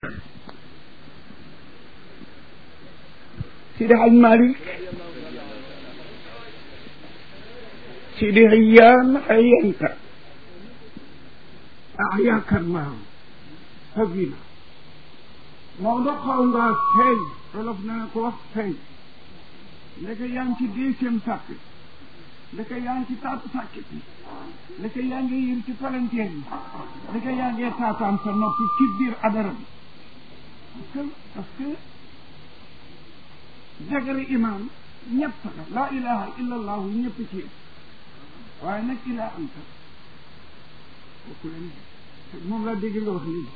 Sidi Haj Malik Sidi Hayyan Hayyanta ahyaaka Allah habina Maodo xaw ngaa feeñ olof na ko wax feeñ ndeke yaa ngi ci deuxième sàpp ndeke yaa ngi ci taatu sàkkit bi ndeke yaa ngi yër ci palanteer bi ndeke yaa ngi taataan sa noppi ci biir adara bi parce que parce que jagari imaam ñett la laa ilaha illa allahu ñëpp ci yëpp waaye nag ilaa anta kooku leen moom laa dégg nga wax léegi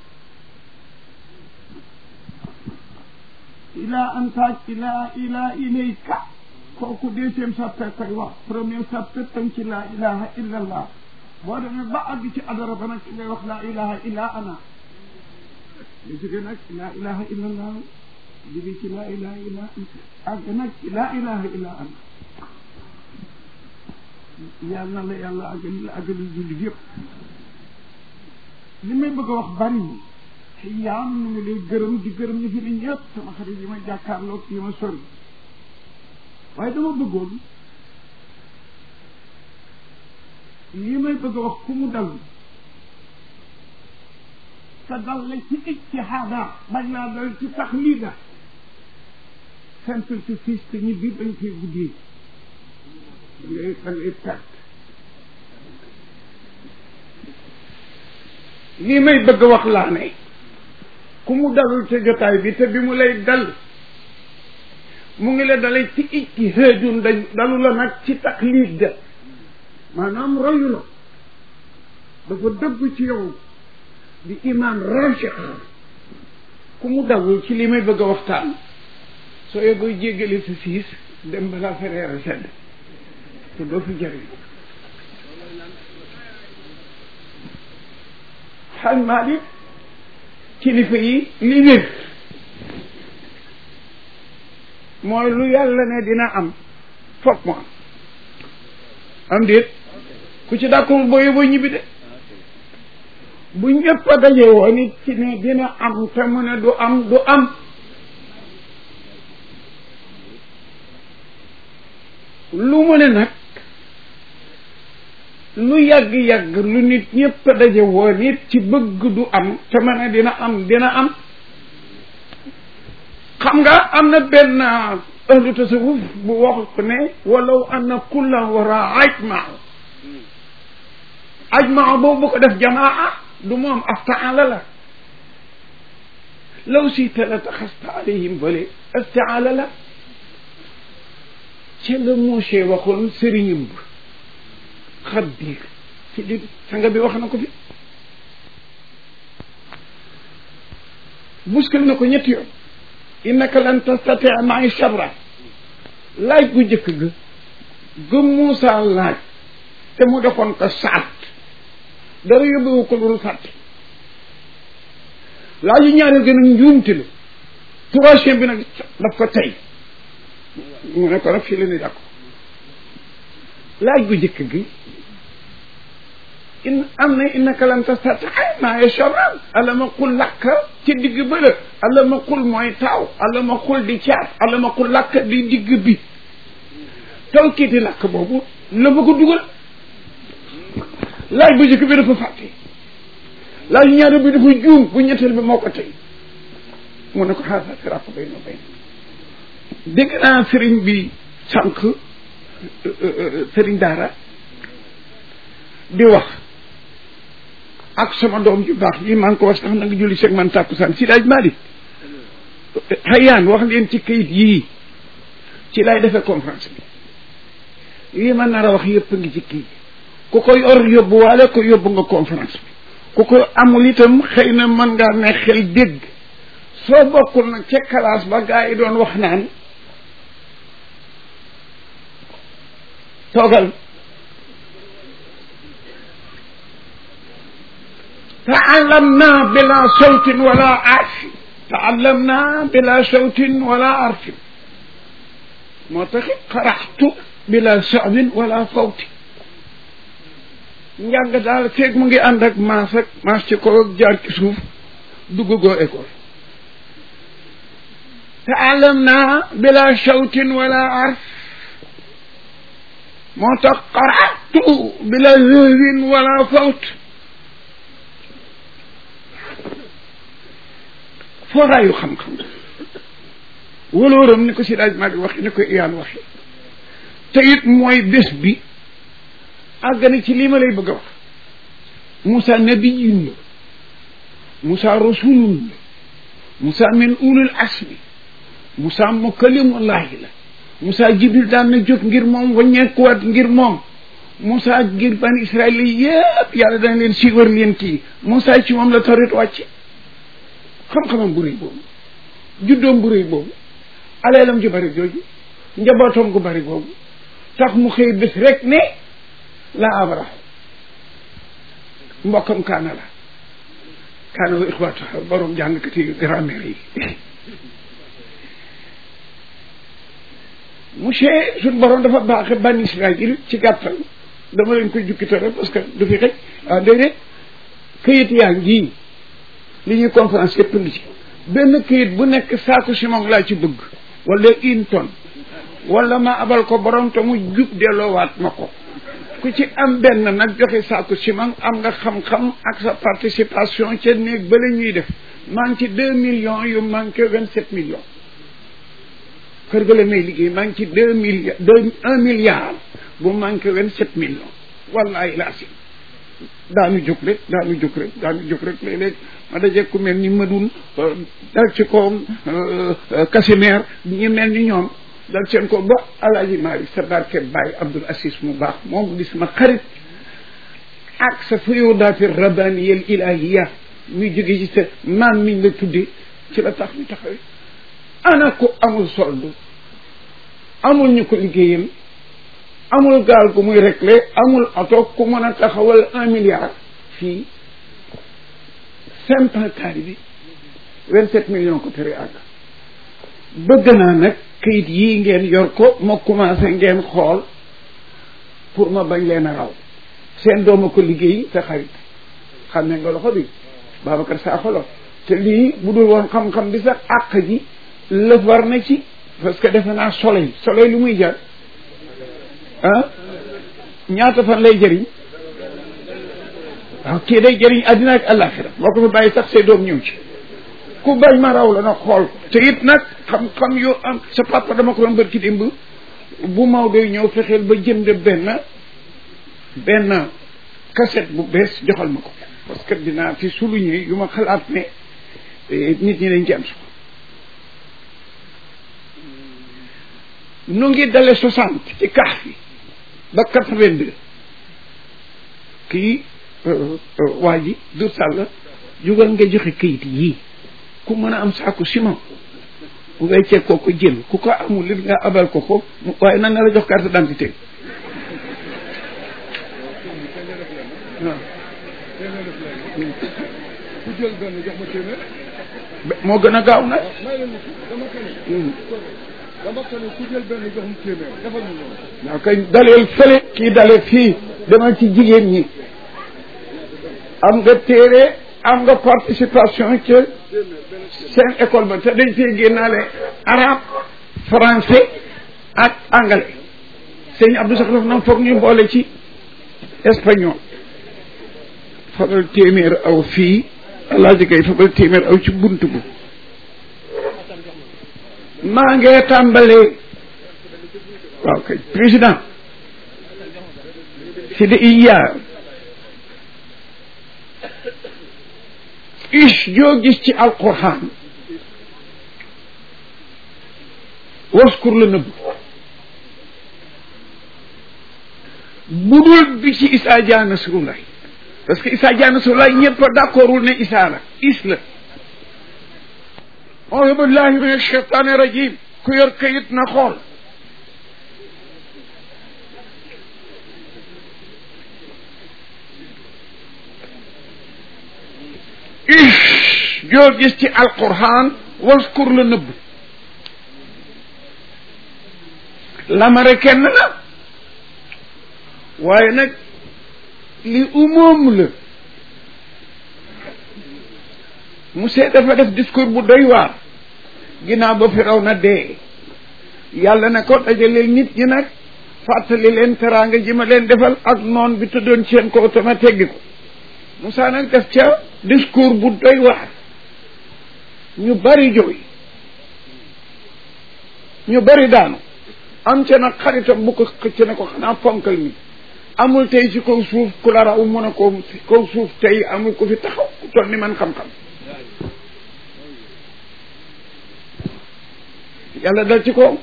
ilaa anta ilaa ilaa ilayka kooku deuxième sappe koy wax premier sappe tam ci laa ilaha illa allah boo demee ba àgg ci adara ba nag ngay wax laa ilaha illa ana nga jóge nag laa ilaha illa allah jóge ci laa ilaha illa anta àgg nag ci laa ilaha illa ana yàlla na la yàlla àggal la àggali jullit yëpp li may bëgg a wax bari yaam nu ngi lay gërëm di gërëm ñu fi ni ñëpp sama xarit yi ma jàkkaarloog yi ma sori waaye dama bëggoon li may bëgg a wax ku mu dal te dal la ci ijtihaada bañ laa dal ci taxlida simple ci fiis te ñu biir dañ koy guddee da ngay da ngay perte lii may bëgg a wax laa ne ku mu dalul ca jotaay bi te bi mu lay dal mu ngi la dalee ci ijtihaadun dañ dalu la nag ci taklid de maanaam royu la dafa dëgg ci yow di iman rachix ku mu dalul ci li may bëgg a waxtaan soo yebooy jéggale sa siis dem balaa fereer a sedd te doo fi jëriñ xaj Malik kilifa yi li wér mooy lu yàlla ne dina am foog mu am am déet ku ci d'accord boo yóbboo ñibbi de bu ñëpp a daje woon it ci ne dina am te mu ne du am du am lu mu ne nag lu yàgg-yàgg lu nit ñëpp a daje woon it ci bëgg du am te mu ne dina am dina am xam nga am na benn ahlu tasawuf bu wax ko ne walaw anna kulla wara ajmaa ajmaa boobu bu ko def jamaa du moom aftaala la law siita la taxasta alayhim bale astaala la ci la Mouché waxoon sëriñam ba xaddiir ci di sanga bi wax na ko fi buskal na ko ñetti yoon innaka lan tastatia maay sabra laaj bu njëkk ga gëm Moussa laaj te mu defoon ko saat dara yóbbuwu ko lu fàtte laaj yu ñaareel gën a njuumte la troisième bi nag daf ko tey mu ne ko nag fii la ni dàkko laaj bu njëkk gi in am na innaka lan tastatia maay sabra ala ma qul lakka ci digg ba la alla ma xul mooy taaw alla ma xul di caat alla ma xul làkk di digg bi taw kiiti làkk boobu la ma ko dugal laaj bu njëkk bi dafa fàtte laaj ñaari bi dafa juum bu ñetteel bi moo ko tey mu ne ko xaasa firaq bay no bay dégg naa sëriñ bi sànq sëriñ daara di wax ak sama doom ju baax yi maa ngi ko wax sax na nga julli seeg man tàkkusaan si daaj Malick xayaan wax leen ci kayit yii ci lay defee conférence bi lii ma nar a wax yëpp ngi ci kii ku ko yor yóbbu waale ko yóbbu nga conférence bi ku ko amul itam xëy na mën ngaa ne xel dégg soo bokkul nag ca classe ba gaa yi doon wax naan toogal تعلمنا بلا صوت ولا عرف تعلمنا بلا صوت ولا عرف moo taxit xaraxtu bila sabin wala fawti njàng daal feeg mu ngi ànd ak maas ak maas ci kaw ak jaar ci suuf dugg goo école taalamna bila shawtin wala arf moo tax qaratu bila zëhwin wala fawt fooraayu xam-xam walóoram ni ko si daaj maa ngi waxi ni ko iyaan waxi te it mooy bés bi àgg na ci lii ma lay bëgg a wax Moussa nabiyun la Moussa rasulun la Moussa min ulul asmi Moussa mukalimullahi la Moussa jibril daan na jóg ngir moom waññeekuwaat ngir moom Moussa ngir ban Israël yëpp yàlla dana leen siiwar leen kii Moussa ci moom la tawrit wàcc xam-xamam bu rëy boobu juddoom bu rëy boobu aleelam ju bari jooju njabootam gu bari boobu tax mu xëy bés rek ne la abraha mbokkam kaana la kaana wa ixwaatu borom jàngkati grammaire yi monsieur suñ borom dafa baaxe ban Israël ci gàttal dama leen koy jukki rek parce que du fi xëj ah déedéet këyit yaa ngi li ñuy conférence yëpp ngi ci benn këyit bu nekk saaku ciment laa ci bëgg wala une tonne wala ma abal ko borom te mu jub delloowaat ma ko ku ci am benn nag joxe saaku ciment am nga xam-xam ak sa participation ca néeg ba la ñuy def maa ngi ci deux millions yu manqué vingt sept millions kër ga la may liggéey maa ngi ci deux milliards deux un milliard bu manqué vingt sept millions wallahi laa si daanu jóg rek daanu jóg rek daanu jóg rek léeg-léeg ma daje ku mel ni Madoun dal ci kawam Casimir ñu mel ni ñoom dal seen ko ba alaaji Maalik sa barke Baye Abdoul Asis mu baax moom di sama xarit ak sa fuyudaati rabbaniyal ilahiya muy jóge ci sa maam miñ la tudde ci la tax ñu taxawee ana ko amul soldu amul ñu ko liggéeyam amul gaal gu muy réglé amul oto ku mën a taxawal un milliard fii simple kaari bi vingt sept millions ko tere àgg bëgg naa nag kayit yii ngeen yor ko ma commencé ngeen xool pour ma bañ leen a raw seen dooma ko liggéey te xarit xam ne nga loxo bi Babacar Sakho la te lii bu dul woon xam-xam bi sax àq ji lëf war na ci parce que defe naa soleil soleil lu muy jar ah ñaata fan lay jëriñ waaw kii day jëriñ àddina ak àllaaxira moo ko fi bàyyi sax say doom ñëw ci ku bañ ma raw la nag xool te it nag xam-xam yoo am sa papa dama ko doon bër ki dimb bu Maodo ñëw fexeel ba jënd benn benn cassette bu bees joxal ma ko parce que dinaa fi souligner yu ma xalaat ne nit ñi dañ ci am solo nu ngi dale soixante ci kax fi ba quatre-vingt-deux kii waa ji dur sàll jugal nga joxe kayit yii ku mën a am saaku ciment weccee koo ko jël ku ko amul lit nga abal ko ko waaye nan na la jox carte d'identité ku jël benn jox ma téeméer moo gën a gaaw nag may leen dama ko ne dama ko ne ku jël benn jox ma téeméer defal ñu noonu waaw kay daleel fële kii dale fii demal ci jigéen ñi am nga téere am nga participation ci seen école ba te dañ fee génnaale arabe français ak anglais sëñ Abdou sax daf na foog ñu boole ci espagnol fabal téeméer aw fii alaaji kay fabal téeméer aw ci bunt bu maa ngee tàmbalee waaw kay président si de iyaar is joo gis ci alquran waskur la nëbb budul bi ci isaa jaa nasrullah parce que isaa jaa nasrullah ñëpp d'accordul ne isaa la is la auzu billahi min alcheytani rajim ku yor kayit na xool is joo gis ci alquran waskur la nëbb lamare kenn la waaye nag li umoom la monsieur dafa def discours bu doy waar ginnaaw ba firaw na dee yàlla ne ko dajaleel nit ñi nag fàttali leen teraanga ji ma leen defal ak noon bi tëddoon seen kaw te ma teggi ko Moussa nag def ca discours bu doy waar ñu bari jooy ñu bari daanu am ca nag xaritam bu ko xëcc ne ko xanaa ponkal mi amul tey ci kaw suuf ku la raw mun a ko kaw suuf tey amul ku fi taxaw ku toll ni man xam-xam yàlla dal ci ko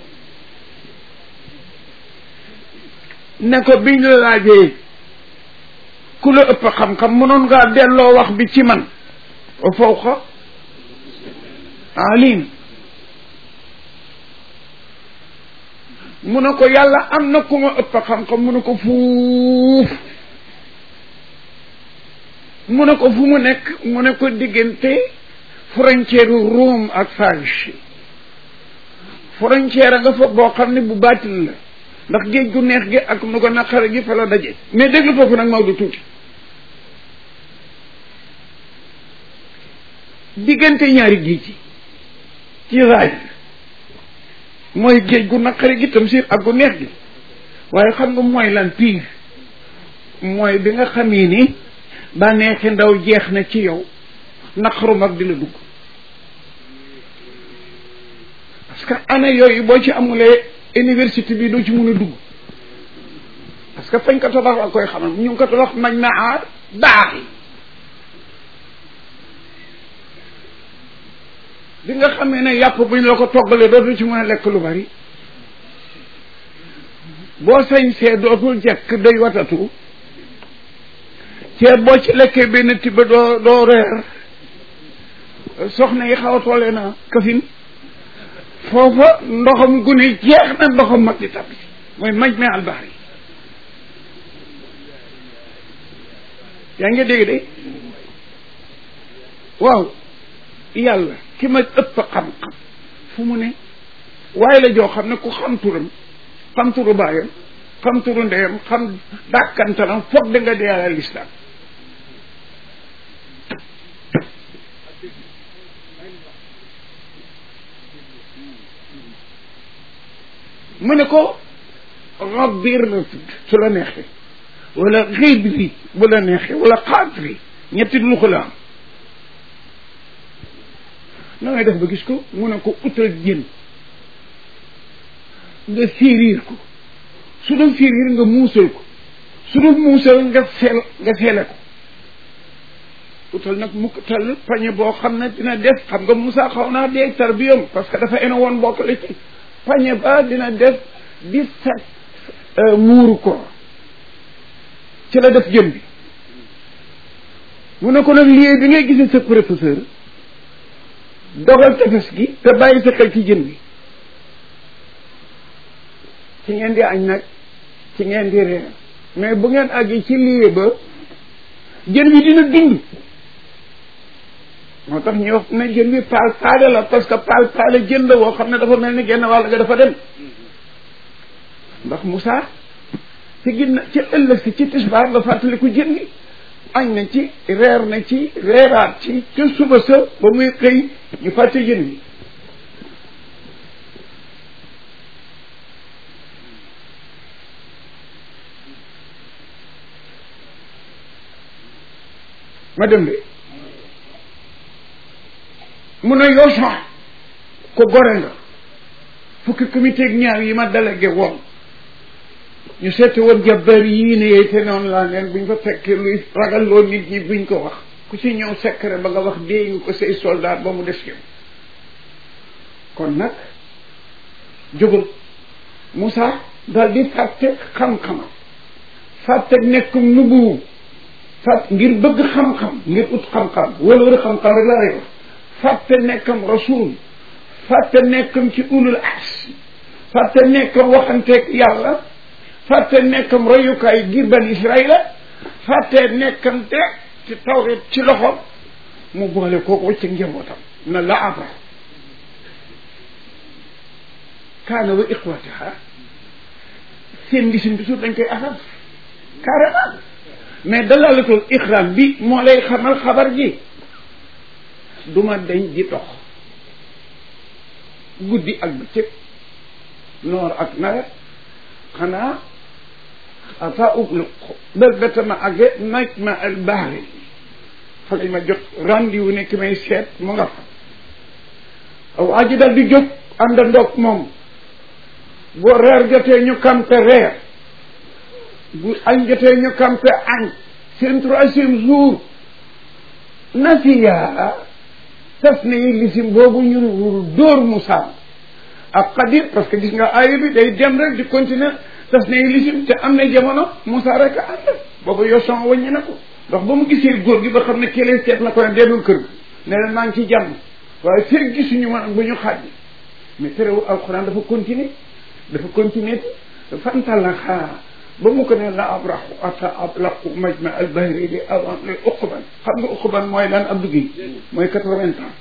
ne ko biñ la laajee ku la ëpp xam-xam mënoon ngaa delloo wax bi ci man wa fawqa alim mu ne ko yàlla am na ku ma ëpp xam-xam mu ne ko fuuf mu ne ko fu mu nekk mu ne ko diggante frontière Rome ak Faris frontière nga fa boo xam ne bu baatil la ndax géej gu neex gi ak nu ko naqare gi fa la daje mais déglu foofu nag Maodo tuuti diggante ñaari géej yi ci raay mooy géej gu naqare gi tam siir ak gu neex gi waaye xam nga mooy lan pire mooy bi nga xamee ni ba neexi ndaw jeex na ci yow naqaru mag di la dugg parce que année yooyu boo ci amulee université bi doo ci mun a dugg parce que fañ ko tabax la koy xamal ñu ngi ko tabax mañ na aar daaxi bi nga xamee ne yàpp buñ la ko toggalee dootul ci mën a lekk lu bari boo sañ see dootul jekk day watatu ceeb boo ci lekkee benn tibb doo doo reer soxna yi xaw a tollee na kafin foofa ndoxam gune jeex na ndoxam mag di tabbi mooy maj me albaxri yaa ngi dégg de waaw yàlla ki ma ëpp xam-xam fu mu ne waaye la joo xam ne ku xam turam xam turu baayam xam turu ndeyam xam dàkkantalam foog da nga dee yàlla lislaam mu ne ko rabbir la tudd su la neexee wala xibri bu la neexee wala xaadri ñetti luxu la am na ngay def ba gis ko mu ne ko utal jën nga fiiriir ko su doon fiiriir nga muusal ko su doon muusal nga feel nga feele ko utal nag mukk tal pañe boo xam ne dina def xam nga Moussa xaw naa dee tarbiyam parce que dafa ene woon bokk la ci pañe ba dina def dix-sept muuru ko ci la def jën bi mu ne ko nag liggéey bi ngay gisee sa professeur dogal tefes gi te bàyyi sa xel ci jën bi ci ngeen di añ nag ci ngeen di reer mais bu ngeen àggi ci liggéey ba jën bi dina dund moo tax ñuy wax ne jën bi paal paale la parce que paal paale jën la woo xam ne dafa mel ni genn wàll nga dafa dem ndax Moussa ci ginna ci ëllëg si ci tisbaar la fàttaliku jën gi añ na ci reer na ci reeraat ci ca suba sa ba muy xëy ñu fàtte jën bi ma dem de mun a yoo sax ko gore nga fukki comité ak ñaar yi ma délégué woon ñu seeti woon jabbar yii ne yey te noonu laa neen buñ fa fekkee luy ragal loo nit ñi buñ ko wax ku ci ñëw secret ba nga wax dee nga ko say soldat ba mu des yow kon nag jógal Moussa daal di fàtte xam-xamam fàtte nekkum nubuwu fàtt ngir bëgg xam-xam ngir ut xam-xam wala wala xam-xam rek laa lay wax fàtte nekkam rasul fàtte nekkam ci ulul ars fàtte nekkam waxanteeg yàlla fàtte nekkam royukaay ngir ban israila fàtte nekkam te ci tawret ci loxom mu boole kooku wacc njabootam na la abra kaana wa iqwatiha seen gisin bi suuf dañ koy afal carrément mais dalalatul ixram bi moo lay xamal xabar ji duma dañ di dox guddi ak bëccëg noor ak nawet xanaa ata ublu bel betama age naj ma al bahri fa lañ ma jot rendez-vous nekk may seet mu nga fa waa ji dal di jóg ànd ndoog moom boo reer jotee ñu kampe reer bu añ jotee ñu kampe añ seen troisième jour nasiya tas na yi lisim boobu ñu dóor Moussa ak Qadir parce que gis nga aaya bi day dem rek di continuer tas na yi lisim te am na jamono Moussa rek a ànd boobu yoson wàññi na ko ndax ba mu gisee góor gi ba xam ne kelee seet na ko ne dellul kër gi ne leen maa ngi ci jàmm waaye fekk gisuñu ma bu ñu xaaj mais terewul alxuraan dafa continuer dafa continuer te fantalaxaa ba mu ko ne la abraxu ata ablaqu majma al bahri li avant li uqban xam nga uqban mooy lan ab duggi mooy quatre-vingts ans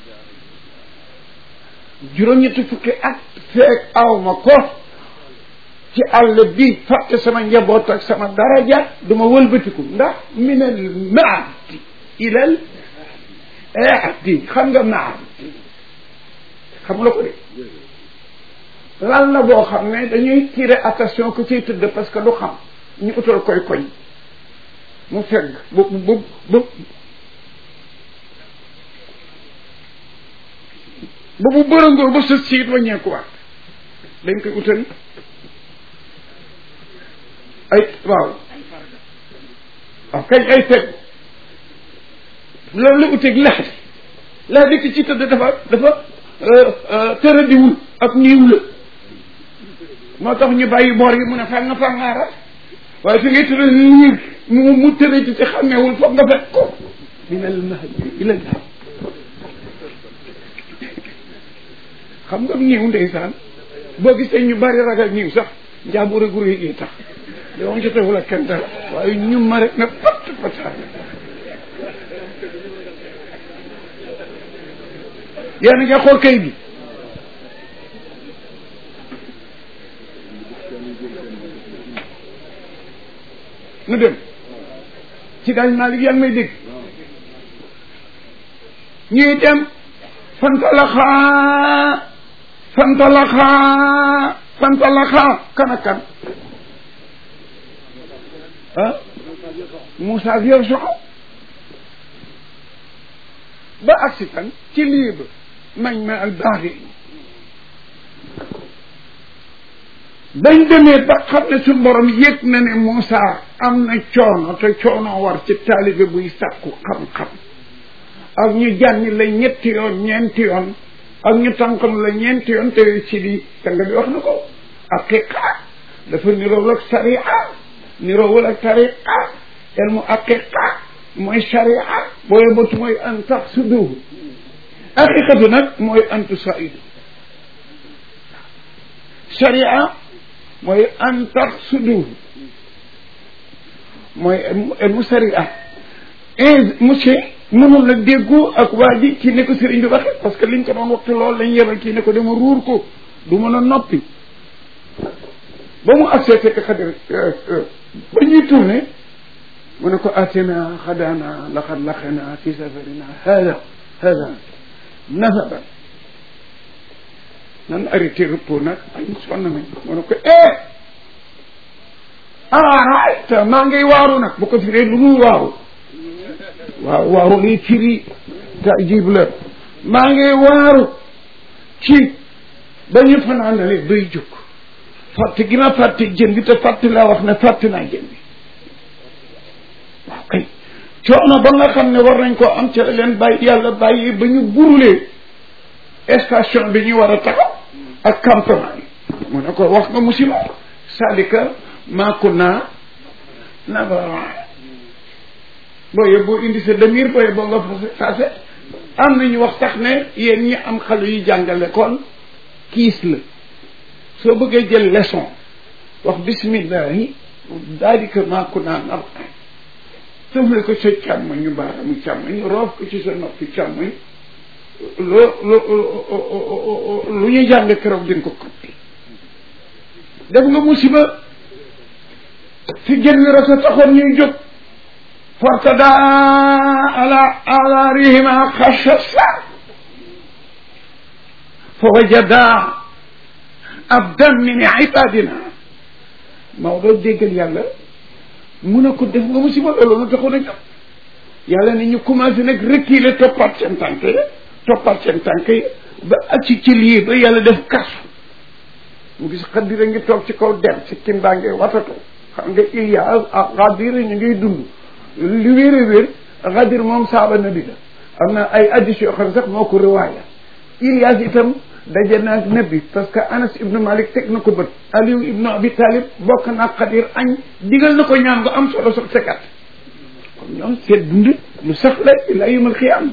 juróom-ñetti fukki at feek aw ma ko ci àll bi fàtte sama njaboot ak sama daraja duma wëlbatiku ndax min al maadi ilal ahdi xam nga maad xam nga ko de lan la boo xam ne dañuy tirer attention ku ciy tëdd parce que du xam ñu utal koy koñ mu fegg bu bu bu ba bu bërëngoo ba sës siit waññeekuwaat dañ koy utal ay waaw waaw kañ ay fegg loolu la uteeg lax di lax di ki ci tëdd dafa dafa tëradiwul ak niiw la moo tax ñu bàyyi boor yi mu ne fanga fangaara waaye fi ngay tëral niir mu mu tëradi ci xàmmeewul foog nga fekk ko min al mahdi ila al lahd xam nga niiw ndeysaan boo gisee ñu bari ragal niiw sax njaabur a guru yi tax yow nga tewul ak kenn dara waaye ñu ma rek na pat pataan yéen a ngi xool kay bi nu dem ci daal Maalik yaa ngi may dégg ñuy dem fantalaxaa fantalaxaa fantalaxaa kan ak kan ah Moussa ak Yuusufa ba agsi tan ci lii ba mañ ma al baaxi dañ demee ba xam ne suñu borom yëg na ne Moussa am na coono te coono war ci taalibe buy sàkku xam-xam ak ñu jànni la ñetti yoon ñeenti yoon ak ñu tànkam la ñeenti yoon te ci di tanga bi wax na ko aqiqa dafa niroowul ak sariya niroowul ak tariqa ilmu aqiqa mooy sharia booy batu mooy an tax suduhu aqiqatu nag mooy an tusaidu sharia mooy an tax suduhu mooy ilmu sharia et monsieur mënul nag déggoo ak waa ji ci ne ko sëriñ bi waxe parce que liñ ko doon waxtu loolu lañ yebal kii ne ko dama ruur ko du mën a noppi ba mu agsee fekk xadir ba ñuy tourné mu ne ko atina xadana laqad laqina fi safarina hada hada nasaban nan arrêté repos nag ay sonn nañ mu ne ko eh araayta maa ngay waaru nag bu ko firee lu muy waaru waaw waaru lii firi taajib la maa ngi waaru ci ba ñu fanaanale bay jóg fàtte gi ma fàtte jën bi te fàtte laa wax ne fàtte naa jën bi waaw kay coono ba nga xam ne war nañ koo am ca leen bàyyi yàlla bàyyi ba ñu burulee station bi ñu war a taxaw ak campement yi mu ne ko wax nga musiba salika maaku naa nabara booye boo indi sa demir booye boo nga fase am nañu wax tax ne yéen ñi am xale yu jàngale kon kiis la soo bëggee jël leçon wax bismillahi daal di ko maaku naa nabara tëfle ko sa càmmoñ ñu baaramu càmmoñ roof ko ci sa noppi càmmoñ loo loo lu ñu jàng keroog di nga ko koppi def nga musiba fi jën wi rasa taxoon ñuy jóg fartada ala ala rihima xasasa fa wajada abdan min ibadina Maodo déggal yàlla mu ne ko def nga musiba loolu na taxoon a jàpp yàlla ne ñu commencé nag reculer toppaat seen tànk yi toppaat seen tànk yi ba ak ci ci lii ba yàlla def kasu mu gis xadira ngi toog ci kaw dem si kim baa ngi watatu xam nga Ilias ak xadir ñu ngiy dund li wér a wér xadir moom saaba nabi la am na ay addis yoo xam ne sax moo ko riwaaya Ilias itam daje na ak nabi parce que Anas ibnu Malik teg na ko bët Aliou ibnu Abi Talib bokk na ak xadir añ digal na ko ñaan nga am solo sax sekat kon ñoom seet dund lu sax la ila yawmal xiyaam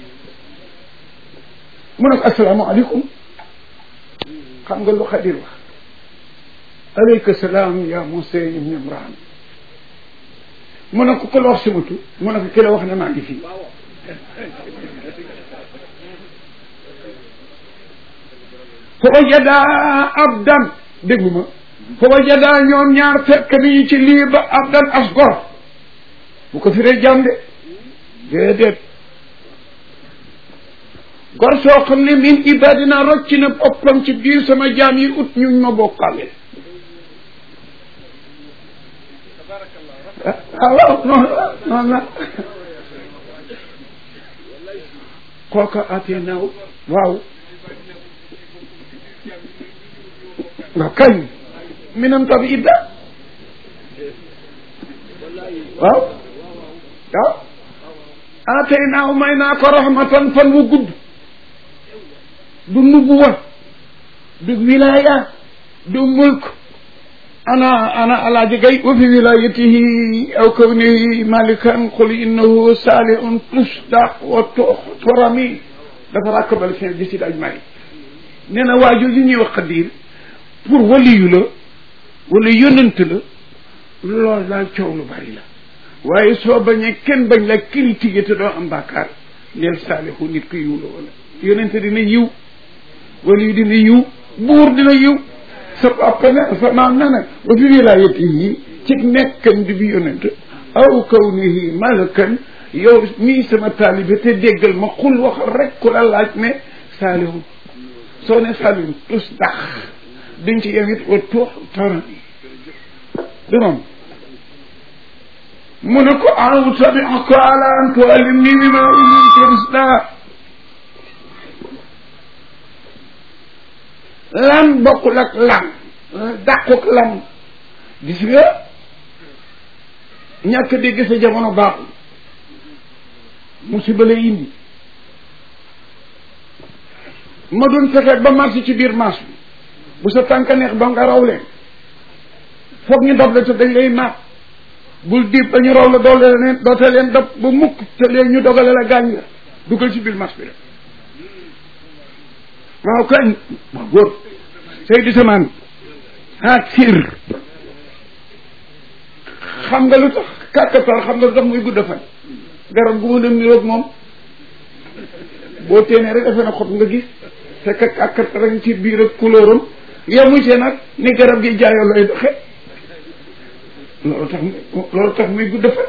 mu ne ko asalaamaaleykum xam nga lu xadir wax aleyka salaam ya Muusa ibn Imraan mu ne ko ku la wax simatu mu ne ko ki la wax ne maa ngi fii fa wajadaa abdan déglu ma fa wajadaa ñoom ñaar fekk nañu ci lii ba abdan as gor bu ko firee jàmm de déedéet gor soo xam ne min ibadina rocc na boppam ci biir sama jaam yi ut ñu ma bokkale ah waaw noonu la noonu la kooka atee naaw waaw nga kañ minam tabi idda waaw waaw atee naaw may naa ko rahmatan fan wu gudd du nubuwa du wilaya du mulk ana ana alaaji gay wa fi wilayatihi aw kawnihi malikan qul innahu salihun tusdaq wa turami dafa rakkabal fin gisid aj mari nee na waa jooju ñuy wax xadir pour waliyu la wala yonent la loolu daal coow lu bari la waaye soo bañee kenn bañ la critiqué te doo am bàkkaar neel saalihu nit ku yiw la wala yonent dina yiw waliyu dina yiw buur dina yiw sa papa ne sa maam ne nag wa fi wilayatihi ci nekkan di bi yonent aw kawnihi malakan yow mii sama taalibe te déggal ma xul wax rek ku la laaj ne saalihu soo ne saalihu tus dax duñ ci yem it wa tuux tarani du noonu mu ne ko aw tabiaka ala an tuallimni mimma ullimta rusda lan bokkul ak lan dàquk lan gis nga ñàkk dégg sa jamono baaxul musiba lay indi ma doon fexe ba marché ci biir marché bi bu sa tànk neex ba nga raw leen foog ñu dab la te dañ lay maat bul diib ba ñu raw la doole leen doote leen dab ba mukk te leen ñu dogale la gaañ la dugal ci biir marché bi rek waaw kañ waaw góor Seydi Samaan haat sir xam nga lu tax kàkkatar xam nga lu tax muy gudd fan garab gu mu dem niroog moom boo téenee rek defe na xob nga gis fekk kàkkatar rek ci biir ak couleuram yemu see nag ni garab gi jaayoo lay doxe loolu tax loolu tax muy gudd fan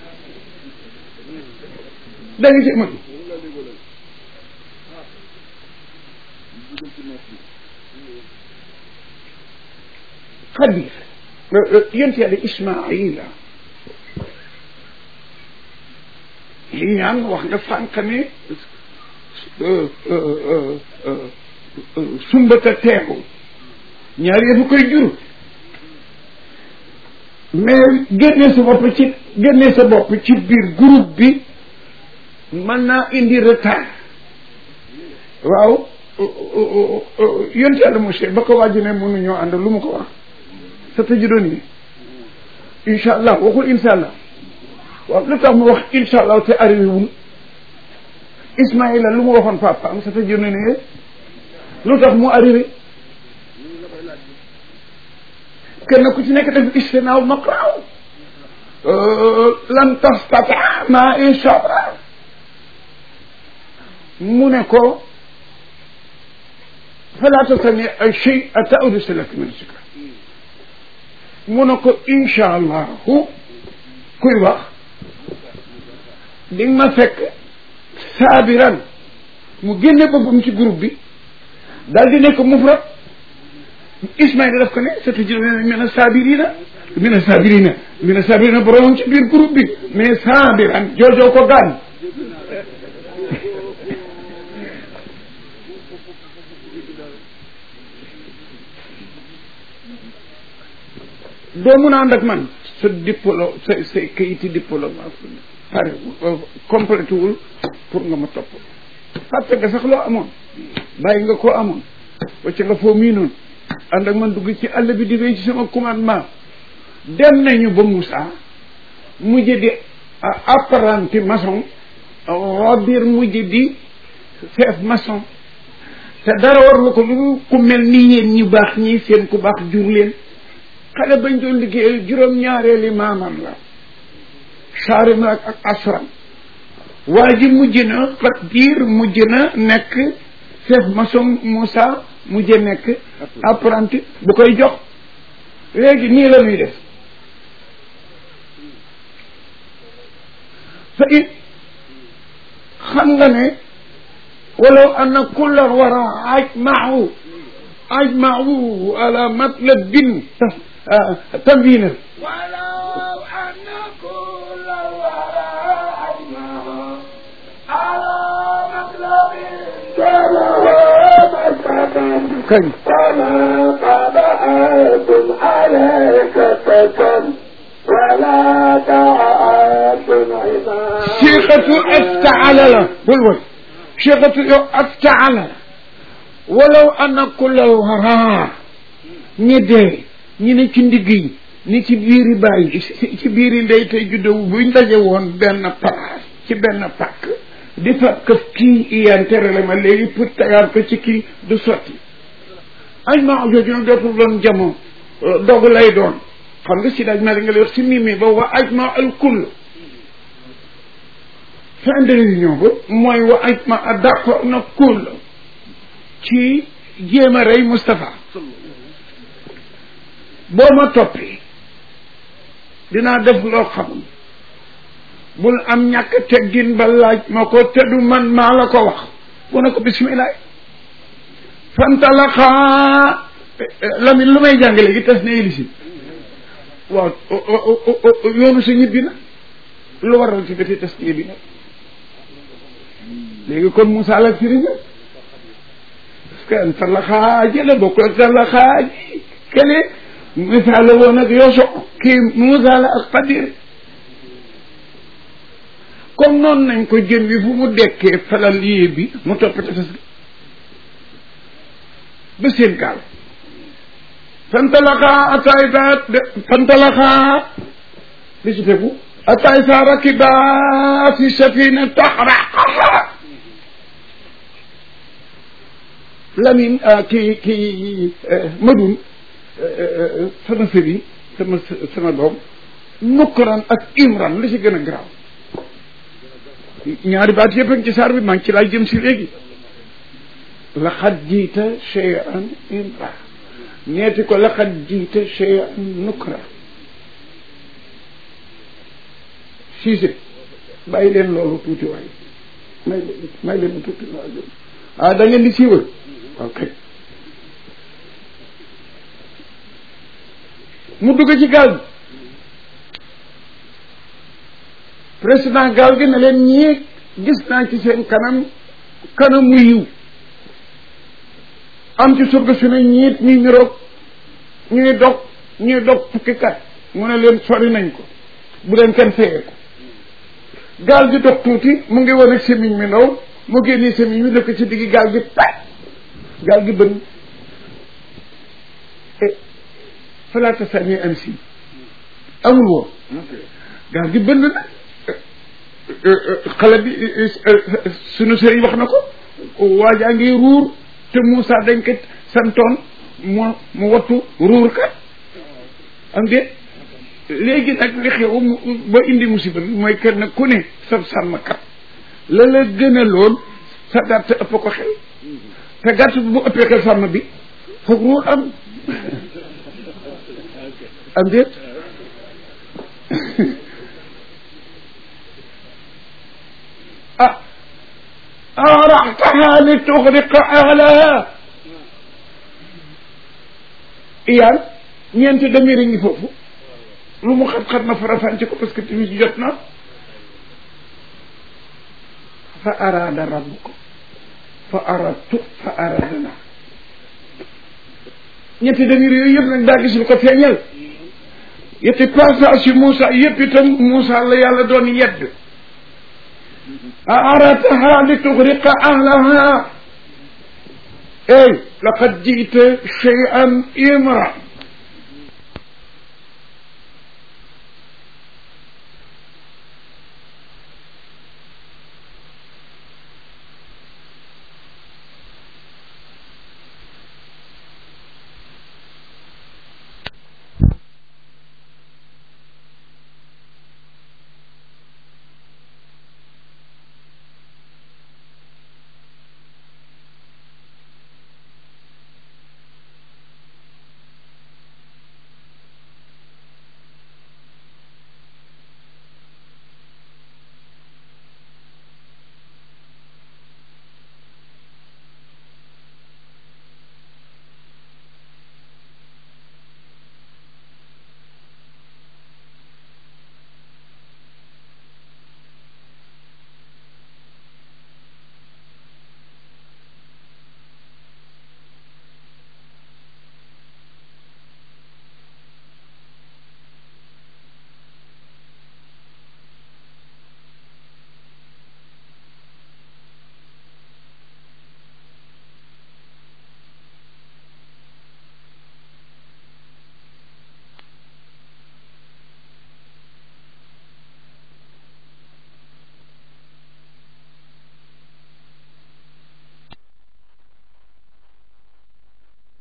da nga ci mën xadir yonent yàlla ismaila li ñaan wax nga sànq ne sumbata teeku ñaar yëfu koy jur mais génne sa bopp ci génne sa bopp ci biir groupe bi mën naa indi retard waaw yonent yàlla monsieur ba ko wàjji ne mënuñoo ànd lu mu ko wax sa tajidoni incha allah waxul incha allah waaw lu tax mu wax incha allah te arrivé wul Ismaïla lu mu waxoon papaam sa tajidoni lu tax mu arrivé kenn ku ci nekk def istinaaw maqraaw lan tastata ma incha allah mu ne ko fala tastani ay shay ata udsilak min sikra mu ne ko incha allahu kuy wax di nga ma fekk saabiran mu génne boppam ci groupe bi daal di nekk mufrad Ismaïla daf ko ne sa tujur mina sabirina mina sabirina mina sabirina borom ci biir groupe bi mais sabiran joojoo ko gaañ doo mun a ànd ak man sa diplôme sa sa kayiti diplôme pare complété wul pour nga ma topp fàtte nga sax loo amoon bàyyi nga koo amoon wacca nga foo miinoon ànd ak man dugg ci àll bi di wéy ci sama commandement dem nañu ba Moussa mujj di apprenti maçon Robir mujj di chef maçon te dara war nga ko lu ku mel ni yéen ñu baax ñii seen ku baax jur leen xale bañ doon liggéeyal juróom-ñaareeli maamam la saari na ak asram waa ji mujj na Xadir mujj na nekk chef maçon Moussa mujj nekk apprenti bu koy jox léegi nii la ñuy def fa it xam nga ne walaw anna kulla wara ajmau ajmau ala matlabin tanwina ولو أن كل الورى أجمعوا على مطلب kañ فما قد أحد عليك فتن ولا تعاد عباد siixatu aftaala la bul woy siixatu yow aftaala la walaw anna kullal waraa ñi dee ñi ne ci ndigg yi ni ci biiri bàyyi ci biiri ndey tey juddowu buñ daje woon benn place ci benn pàkk di fa këf kii iyaan terale ma léegi pour tegaat ko ci kii du sotti añ maa jooju nag dootul doon jamono dog lay doon xam nga si daaj ma li nga lay wax si mimi ba wa aj ma al kull fin de réunion ba mooy wa aj ma a d'accord na kull ci jéem a rey Moustapha boo ma toppee dinaa def loo xamul bul am ñàkk teggin ba laaj ma ko te du man maa la ko wax mu ne ko bismillah fantalaxaa Lamine lu may jàng léegi tas ne élisi waaw yoonu sa ñibbi na lu waral ci bëti tas ñibbi na léegi kon Moussa la firi na parce que antalaxaa jële bokk antalaxaa ji kële Moussa la woon ak Yoso kii Moussa la ak Xadir comme noonu nañ ko jën wi fu mu dekkee falal yée bi mu topp tefes gi ba seen gaal fantalaxaa ataay saa fantalaxaa li ci tegu ataay saa rakibaa fi safina taxraqaha Lamine kii kii Madoun sama sëriñ sama sama doom nukkuran ak imran li ci gën a garaaw ñaari baat yëpp a ngi ci saar bi maa ngi ci laay jëm si léegi laqad jiita cheyan imra neeti ko laqad jiita cheyan nukra siise bàyyi leen loolu tuuti waay may may leen tuuti waay ah da ngeen di siiwal ok mu dugg ci gaal gi président gaal gi ne leen ñii gis naa ci seen kanam kanamu yiw am ci surga su ne ñiit ñuy niroog ñuy dog ñuy dog fukki kat mu ne leen sori nañ ko bu leen kenn fayee ko gaal gi dox tuuti mu ngi wane semiñ mi ndaw mu génnee semiñ mi dëkk ci diggi gaal gi pat gaal gi bën falaata sami am si amul woon gaal gi bënn na xale bi sunu sëriñ wax na ko waajaa ngi ruur te Moussa dañ ko santoon mu mu wattu ruur kat am de léegi nag li xew mu ba indi musiba bi mooy kenn ku ne sa sàmmkat la la gën a lool sa gàtt ëpp ko xel te gàtt bu ëppee xel sàmm bi foog ruur am am déet ah araxtaha li tuxriqa ahlaha iyaan ñeenti damir a ngi foofu lu mu xat-xat na farafànce ko parce que timis ji jot na fa araada rabbuka fa aradtu fa aradna ñetti damir yooyu yëpp nag daa gis lu ko feeñal yetti passage yu Moussa yëpp itam Moussa la yàlla doon yedd a arataha li tuxriqa ahlaha ey laqad jiita cheyan imra